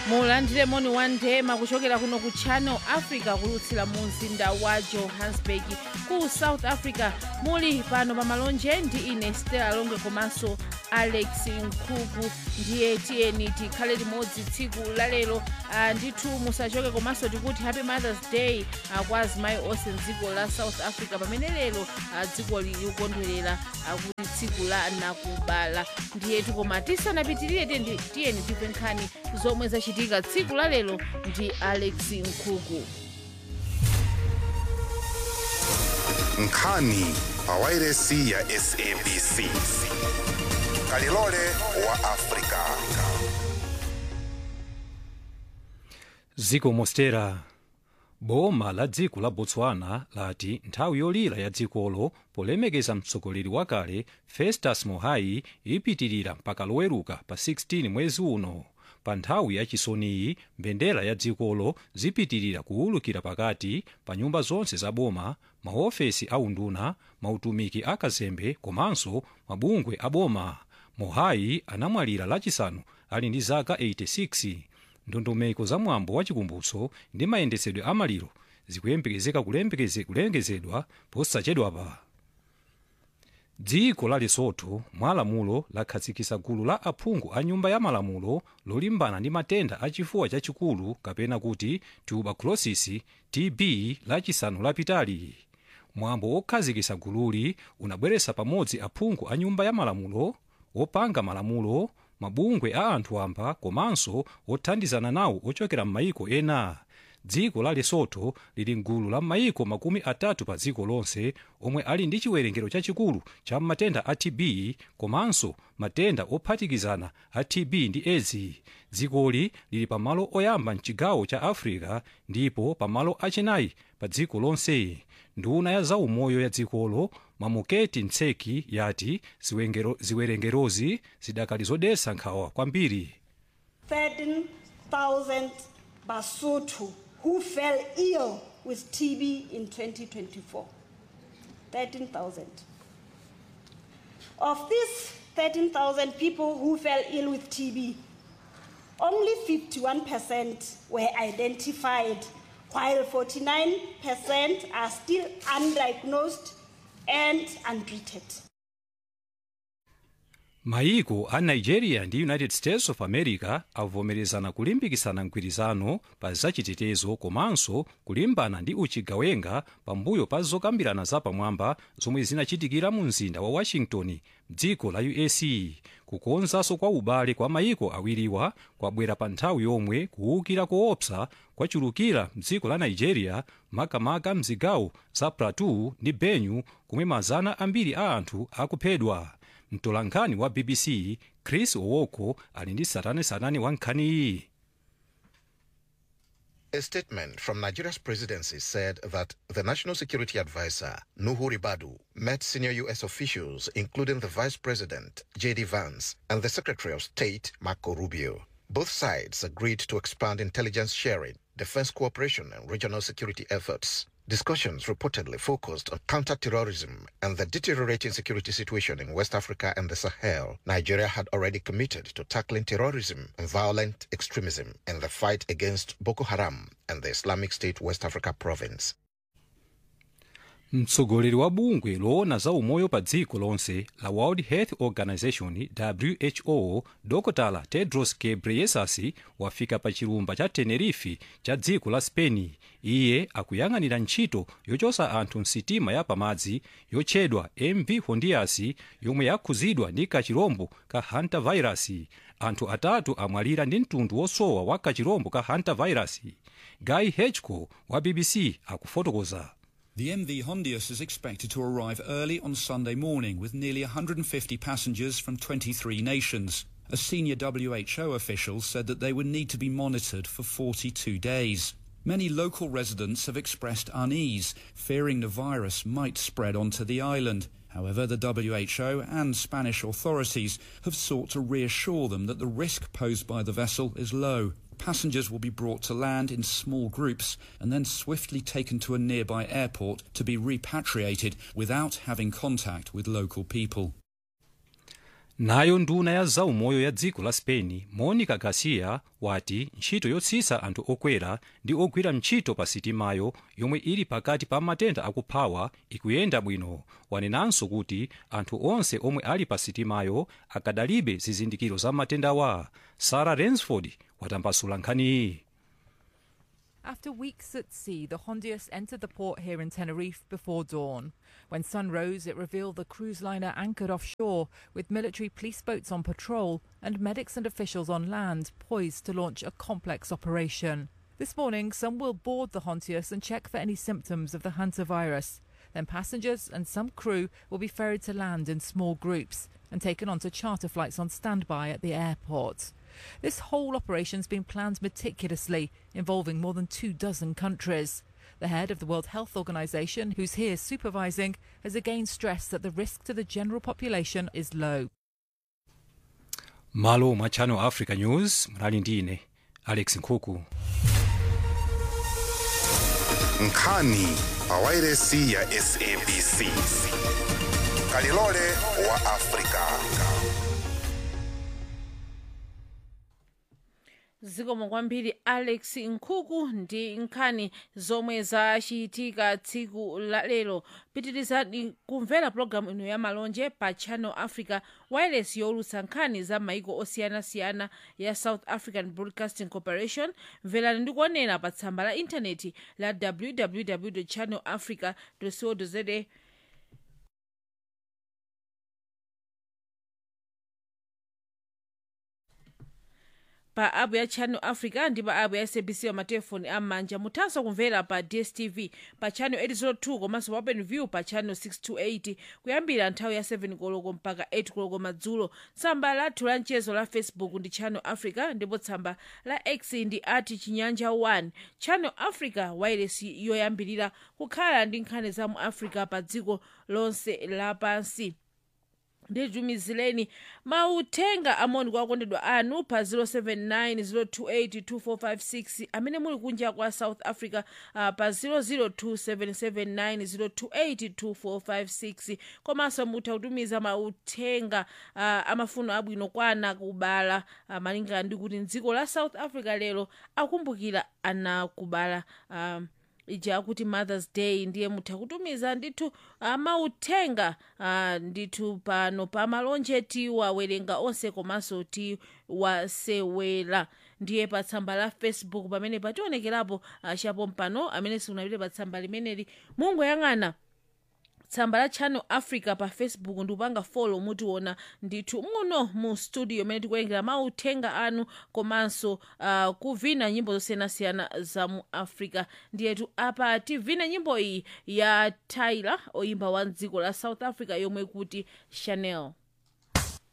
mulandire moni wa ndema kuchokera kuno ku channel africa kulutsira mu mzinda wa johannesburg ku south africa muli pano pa malonje ndi ine stella longe komanso alex nkhuku ndiye tiyeni tikhale limodzi tsiku lalero uh, ndithu musachoke komanso tikuti happy mothers day uh, kwa azimayi onse mdziko la south africa pamene lero uh, dziko likukondwerera uh, kuti tsiku la nakubala ndiyetu koma tisanapitirire tiyeni tiyeni timve nkhani zomwe zachitika tsiku la lero ndi alex nkhuku nkhani pawairesi ya sabc kalilole wa afrika dziko mostera boma la dziko la botswana lati nthawi yolira ya dzikolo polemekeza mtsogoleri wakale festus mohai ipitirira mpaka loweruka pa 16 mwezi uno pa nthawi yachisoniyi mbendera ya dzikolo zipitirira kuwulukira pakati pa nyumba zonse za boma maofesi a unduna mautumiki akazembe komanso mabungwe a boma mohai anamwalira lachisanu ali ndi zaka 86 ndondomeko za mwambo wa chikumbutso ndi mayendetsedwe amaliro zikuyembekezeka kulembekeze- kulengezedwa posachedwapa dziko la lesotho mwa lamulo lakhazikitsa gulu la aphungu a nyumba ya malamulo lolimbana ndi matenda achifuwa chachikulu kapena kuti tuberculosis tb lachisanu lapitali mwambo wokhazikitsa gululi unabweretsa pamodzi aphungu a nyumba ya malamulo opanga malamulo mabungwe a anthu amba komanso othandizana nawo ochokera m'mayiko ena dziko la lesotho lili mgulu la mayiko makumi atatu pa dziko lonse omwe ali ndi chiwerengero chachikulu cha matenda a tb komanso matenda ophatikizana a tb ndi edzi dzikoli lili pamalo oyamba mchigawo cha africa ndipo pamalo achinayi pa dziko lonse nduna ya zaumoyo ya dzikolo mamuketi ntseki yati ziwengero- ziwerengerozi zidakali zodetsa nkhawa kwambiri 13,000 Basotho who fell ill with TB in 2024. 13,000. Of these 13,000 people who fell ill with TB, only 51% were identified, while 49% are still undiagnosed and untreated. mayiko a nigeria ndi united states of america avomerezana kulimbikitsana mgwirizano pa zachitetezo komanso kulimbana ndi uchigawenga pambuyo pa zokambirana zapamwamba zomwe zinachitikira mu mzinda wa washington dziko la us kukonzanso kwa ubale kwa mayiko awiriwa kwabwera pa nthawi yomwe kuwukira koopsa kwachulukira mdziko la nigeria makamaka mzigawo za plateau ndi benue kumwe mazana ambiri a anthu akuphedwa mtolankhani wa bbc chris owoko ali ndi satanesatane wa nkhani iyi A statement from Nigeria's presidency said that the National Security Advisor, Nuhu Ribadu, met senior U.S. officials, including the Vice President, J.D. Vance, and the Secretary of State, Marco Rubio. Both sides agreed to expand intelligence sharing, defense cooperation, and regional security efforts. Discussions reportedly focused on counter-terrorism and the deteriorating security situation in West Africa and the Sahel. Nigeria had already committed to tackling terrorism and violent extremism in the fight against Boko Haram and the Islamic State West Africa province. mtsogoleri wa bungwe loona za umoyo pa dziko lonse la world health organization who dr tedros ghebreyesus wafika pa chilumba cha tenerife cha dziko la spain iye akuyang'anira ntchito yochotsa anthu msitima ya pamadzi yotchedwa mv hondias yomwe yakhuzidwa ndi kachirombo ka hantavirus anthu atatu amwalira ndi mtundu wosowa wa kachirombo ka hantavirus guy hedgecoe wa bbc akufotokoza The MV Hondius is expected to arrive early on Sunday morning with nearly 150 passengers from 23 nations. A senior WHO official said that they would need to be monitored for 42 days. Many local residents have expressed unease, fearing the virus might spread onto the island. However, the WHO and Spanish authorities have sought to reassure them that the risk posed by the vessel is low. Passengers will be brought to land in small groups and then swiftly taken to a nearby airport to be repatriated without having contact with local people. nayo nduna ya zaumoyo ya dziko la spain monica garcia wati ntchito yotsitsa anthu okwera ndi ogwira ntchito pa sitimayo yomwe ili pakati pa matenda akuphawa ikuyenda bwino wanenanso kuti anthu onse omwe ali pa sitimayo akadalibe zizindikiro za matendawa sarah rainsford watambasula nkhaniyi After weeks at sea, the Hondius entered the port here in Tenerife before dawn. When sun rose, it revealed the cruise liner anchored offshore with military police boats on patrol and medics and officials on land poised to launch a complex operation. This morning, some will board the Hontius and check for any symptoms of the hantavirus. Then passengers and some crew will be ferried to land in small groups and taken onto charter flights on standby at the airport. This whole operation's been planned meticulously, involving more than two dozen countries. The head of the World Health Organization, who's here supervising, has again stressed that the risk to the general population is low. malo mwa channel africa news mnali ndine alex nkhuku nkhani pa wairesi ya sabc kalilole wa afrika zikomo kwambiri alex nkhuku ndi nkhani zomwe zachitika tsiku la lero pitirizani kumvera pologalamu ino ya malonje pa channel africa wireless yolutsa nkhani za maiko osiyanasiyana ya south african broadcasting corporation mverani ndi kuonera pa tsamba la intaneti la www channel africa co za pa app ya channel africa ndi pa app ya sabc pa matelefoni am'manja muthanso kumvera pa dstv pa channel 802 komanso pa open view pa channel 628 kuyambira nthawi ya 7 koloko mpaka 8 koloko madzulo tsamba lathu la mchezo la facebook ndi channel africa ndipo tsamba la x ndi ati chinyanja 1 channel africa wireless yoyambirira kukhala ndi nkhani za mu africa pa dziko lonse lapansi nditumizireni mauthenga amoni kwa akondedwa anu pa 079 amene muli kunja kwa south africa uh, pa 0027790282456 komanso mutha kutumiza mauthenga uh, amafuno abwino kwa ana kubala uh, malingana ndi kuti mdziko la south africa lero akumbukira ana kubala um, ija akuti mothers day ndiye mutha kutumiza ndithu uh, mauthenga uh, ndithu pano pa malonje tiwawerenga onse komanso tiwasewera ndiye pa tsamba la facebook pamene pationekerapo uh, chapo mpano amene simunapite pa tsamba limeneli mungoyang'ana tsamba la channel africa pa facebook ndikupanga follow mutiona ndithu muno mu studio imene tikuwerengera mauthenga anu komanso uh, kuvina nyimbo zosiyanasiyana za mu africa ndiyetu apa tivine nyimbo iyi ya tyler oyimba wa dziko la south africa yomwe kuti chanel